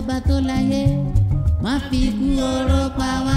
bọba tó láyé má fi ikú oró pa wá.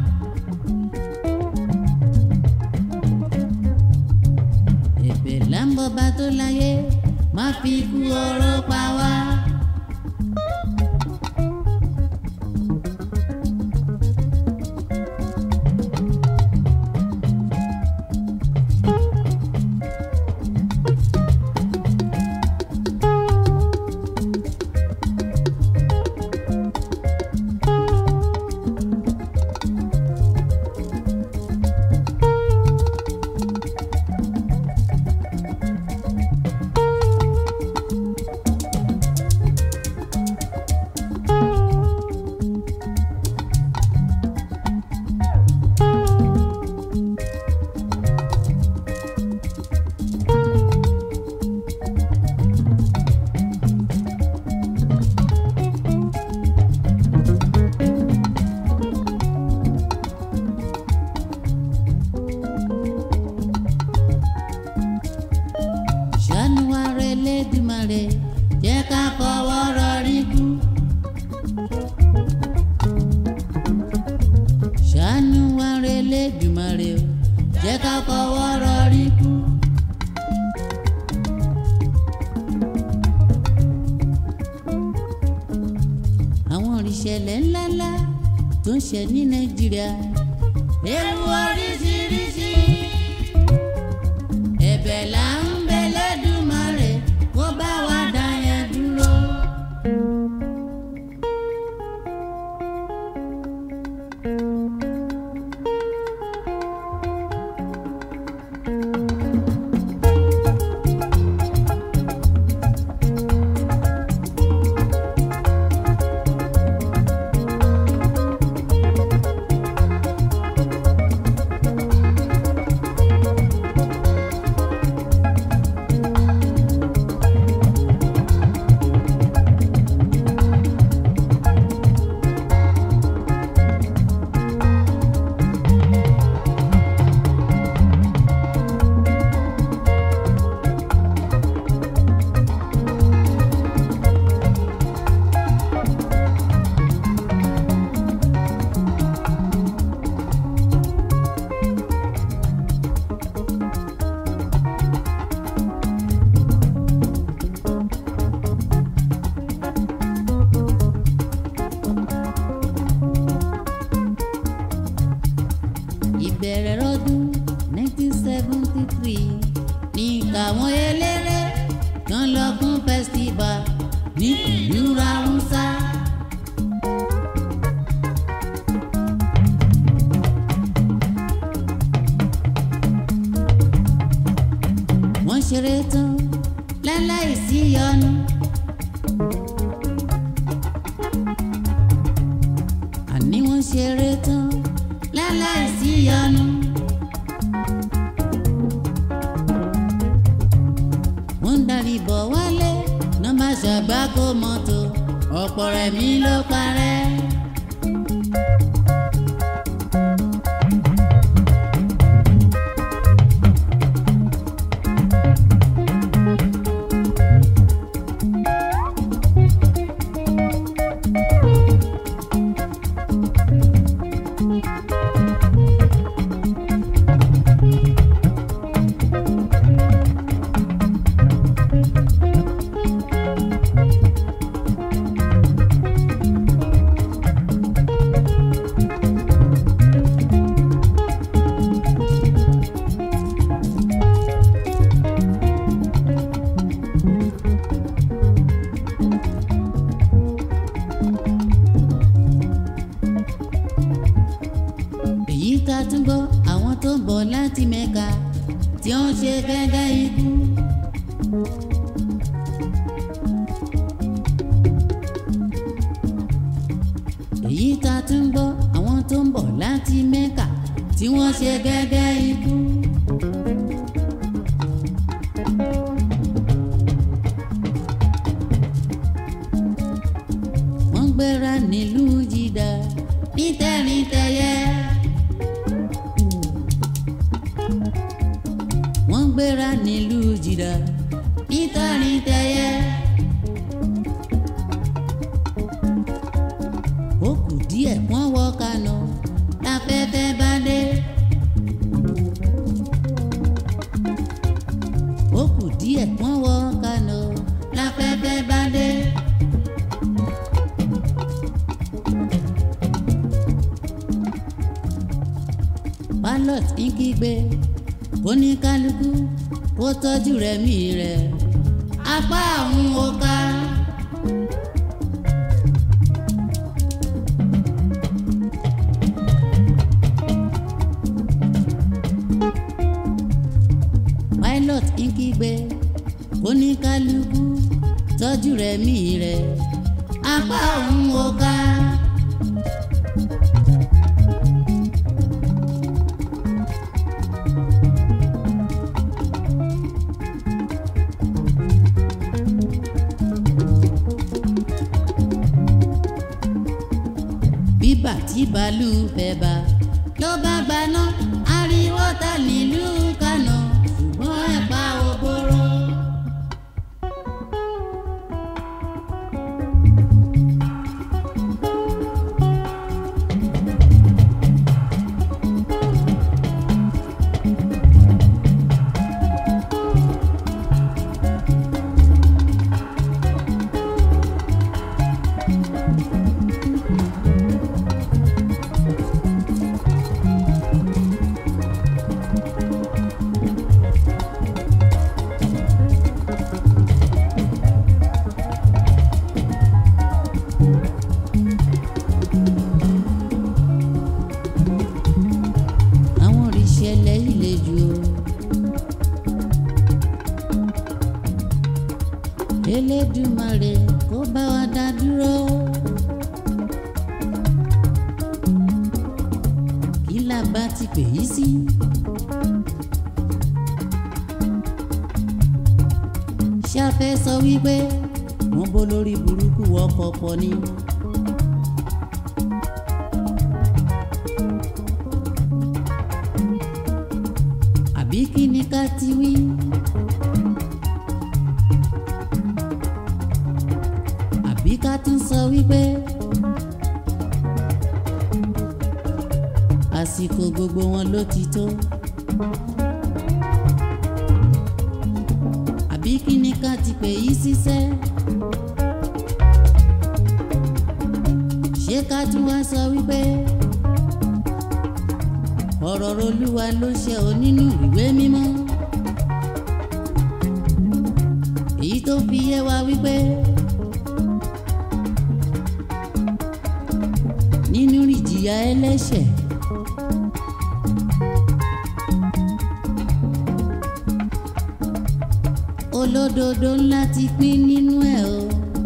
ẹ̀bẹ̀ là ń bọba tó láyé má fi ikú oró pa wá. ṣàánú wa rẹ lẹ́dùmarè jẹ́ ká fọwọ́ rọrí kú. ṣàánú wa rẹ lẹ́dùmarè o jẹ́ ká fọwọ́ rọrí kú. àwọn ìṣẹ̀lẹ̀ ńláńlá tó ń ṣe ní nàìjíríà ewu oríṣiríṣi ẹ̀bẹ̀ là ń bẹ lẹ́dùmarè kó bá wa dá yẹn dúró. ìbẹ̀rẹ̀ lọ́dún 1973 ní káwọn eléré kan lọ fún festival ní ìlú ráúsá. wọ́n ṣeré tán láláì sí yọnu. àní wọ́n ṣeré tán láláì sí yọnu. wọ́n ń darí bọ̀ wálé nọ́mbà ṣàgbákò mọ́tò ọ̀pọ̀ rẹ̀ mí ló parẹ́. èyí tá a tún gbọ́ àwọn tó ń bọ̀ láti mẹ́ka tí ó ń ṣe gẹ́gẹ́ ikú. èyí tá a tún gbọ́ àwọn tó ń bọ̀ láti mẹ́ka tí wọ́n ṣe gẹ́gẹ́ ikú. wọ́n gbéra nílùú jìdá nítẹ̀rìntẹ̀yẹ. wọ́n gbéra nílùú jìdá nítẹ̀rìntẹ̀yẹ. kígbe kó ní kálukú kó tọ́jú rẹ̀ mí rẹ̀ apá àwọn ọ̀ka. pilot ń kígbe kó ní kálukú tọ́jú rẹ̀ mí rẹ̀ apá òun ò ká. bíbà tí bàálù fẹ́ bá ló bá gbaná ariwo ta nílùú Kánò ṣùgbọ́n ẹ̀pà òbóró. àwọn òrìṣẹ́lẹ̀ ilé jù o. Elédùmarè kó bá wa dá dúró. kí la bá ti pè yí sí. ṣé a fẹ́ sọ wípé wọ́n bó lórí burúkú ọkọ̀ pọ̀ ni. àbí kí ni ká ti wí. àbí ká tún sọ wípé àsìkò gbogbo wọn ló ti tó. àbí kí ni ká ti pè yí síṣẹ́. ṣé ká tún wá sọ wípé ọ̀rọ̀ Olúwa ló ṣe ò nínú ìwé mímọ́. èyí tó fi yé wa wípé nínú ìjìyà ẹlẹ́ṣẹ̀. olódodo ńlá ti pín nínú ẹ̀ o.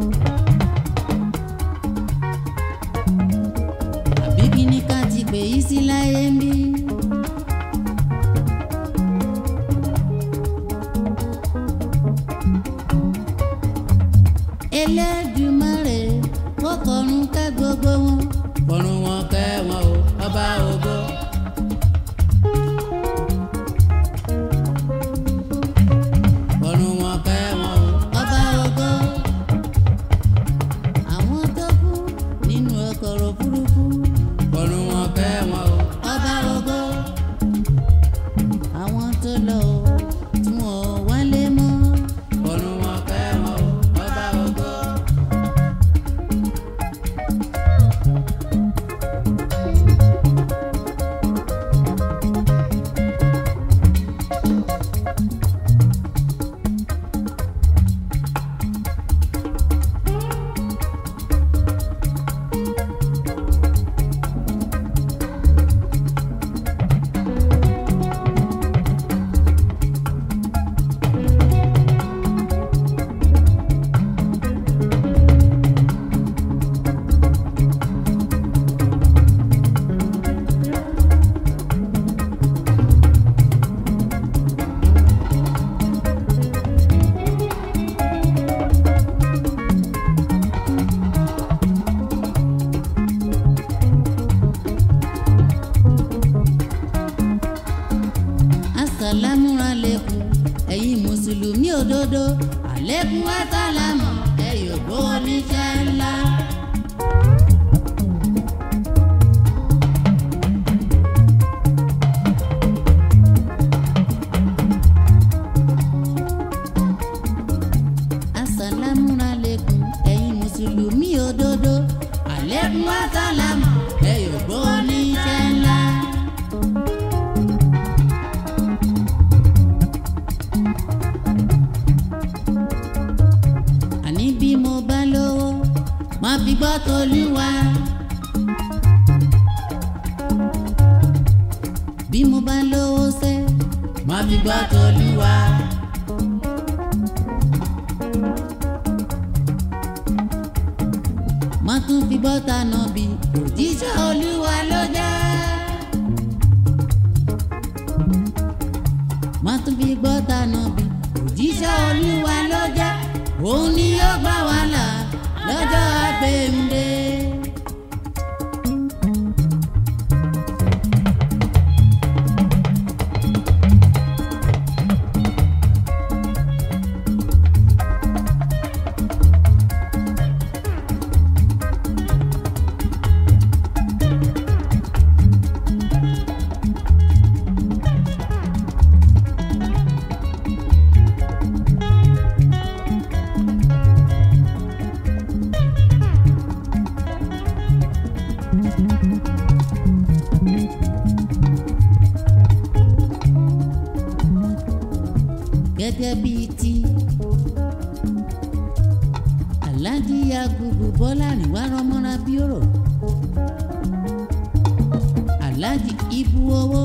àbí kí ni ká ti pè yí sí láyé ń bí. Elédùmarè kó kọ̀run kẹ́ gbogbo wọn. kọ̀run wọn kẹ́ wọn o ọba ògo. kọ̀run wọn kẹ́ wọn o ọba ògo. àwọn tó kú nínú ọkọ̀ òfurufú. kọ̀run wọn kẹ́ wọn o ọba ògo. àwọn tó lọ o tí wọn ò wálé mọ́. kọ̀run wọn kẹ́ wọn o ọba ògo. asàlámù alẹ́kùn ẹ̀yin mùsùlùmí òdodo alẹ́kùn asàlámù ẹ̀yọ̀ gbọ́ oníṣẹ́ ńlá. asàlámù alẹ́kùn ẹ̀yin mùsùlùmí òdodo alẹ́kùn asàlámù ẹ̀yọ̀ gbọ́ oníṣẹ́ ńlá. má fi gbọ́ tolúwa. bí mo bá lówó sẹ́ má fi gbọ́ tolúwa. má tún fi gbọ́ tànà bí òjíṣẹ́ olúwa ló jẹ́. má tún fi gbọ́ tànà bí òjíṣẹ́ olúwa ló jẹ́. òun ni yóò gbà wá là lọ́jọ́ àgbéǹde. gẹ́gẹ́ bíi ti aláàjì agbègbè bọ́lá àríwá rọmọra bí ọ̀rọ̀ aláàjì ibu owó.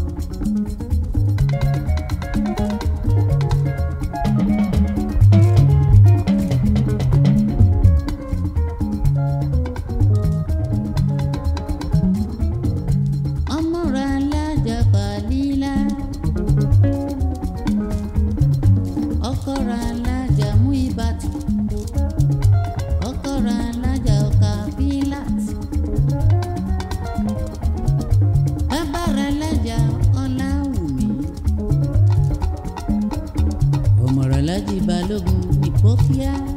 ọmọ rẹ̀ alájà pàlílà. ọkọ̀ra alájà mú ìbàdàn ọkọ̀ra alájà ọkà bílàt bàbára alájà ọláwùmí ọmọọ̀rọ̀ alájì balógun ní pọ́kíá.